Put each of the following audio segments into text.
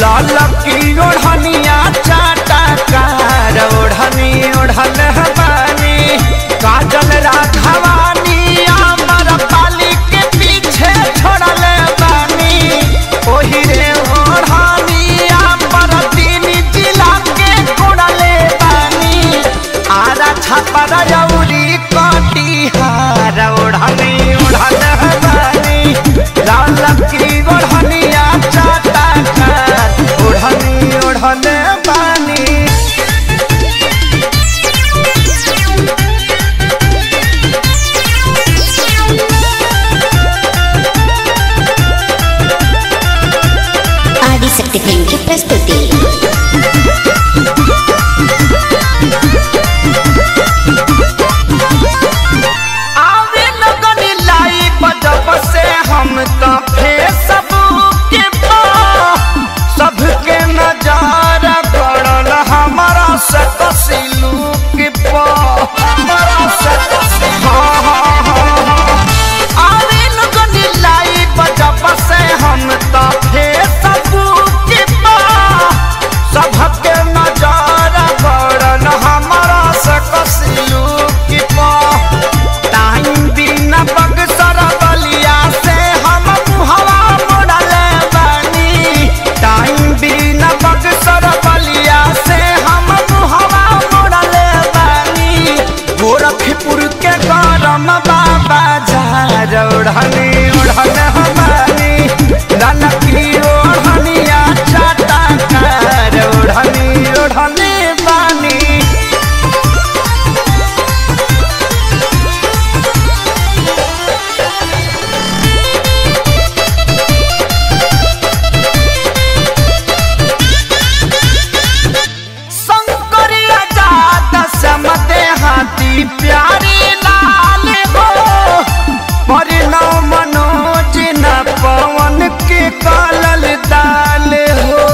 लाल की ओढ़निया चाटा कार ओढ़नी ओढ़ल बानी काजल राघवानी अमर पाली के पीछे छोड़ल बानी ओही रे ओढ़नी अमर तीन जिला के कोड़ल बानी आरा छापर जौरी कटिहार ओढ़नी ओढ़ल बानी लाल की ओढ़निया चाटा कार ओढ़नी ओढ़ल बानी ఆదిశక్తి ఫిల్మ్ కి ప్రస్తుతి आवे लगनी लाई बजब से हम तो फेसबुक के पा सबके नजारा पड़ल हमारा से कसिलू के पा हमारा से कसिलू हाँ हाँ हाँ हाँ आवे लगनी लाई बजब से हम तो फेसबुक के पा सबके नजारा पड़ल हमारा से कसिलू के पा टाइम बिना बक्सर बलिया से हम मुहवा मोड़ल बानी टाइम बिना बक्सर बलिया से हम मुहवा मोड़ल बानी गोरखपुर के गरम बाबा झार ओढ़नी ओढ़ल हमारी ललकी ओढ़निया चाटा कार ओढ़नी ओढ़नी बानी शंकरिया जात समते हाथी प्यारी लाल हो परिणव मनोज न पवन के कालल दाल हो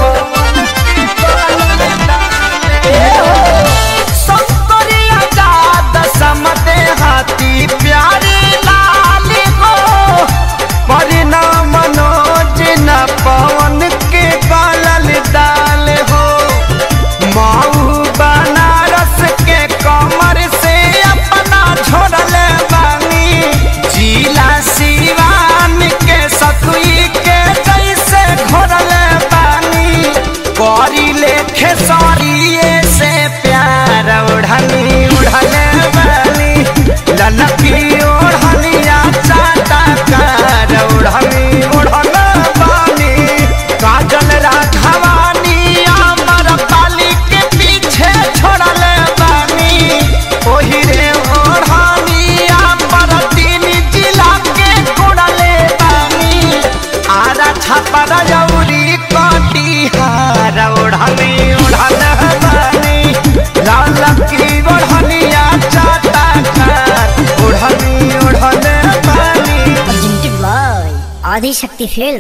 शंकरिया जात समते हाथी प्यारी लाल हो परिणव मनोज न पवन के कालल दाल हो माऊ बनारस के कमर से अपना छोड़ल बानी जिला सिवान के सतुई के जैसे घोरल बानी करी लेखे सरिये से प्यार ओढ़नी उड़ल बानी ललकी ओढ़निया चाटा कार ओढ़नी उड़ल बानी काजल राघवानी अमर पाली के पीछे छोड़ल बानी ओही रे ओढ़ानी अमर तीन जिला के कोड़ल बानी आरा छापर जौरी कटिहार ओढ़नी ओढ़ल बानी लाल की ओढ़निया चाटा कार ओढ़नी ओढ़ल बानी ఆదిశక్తి ఫిల్మ్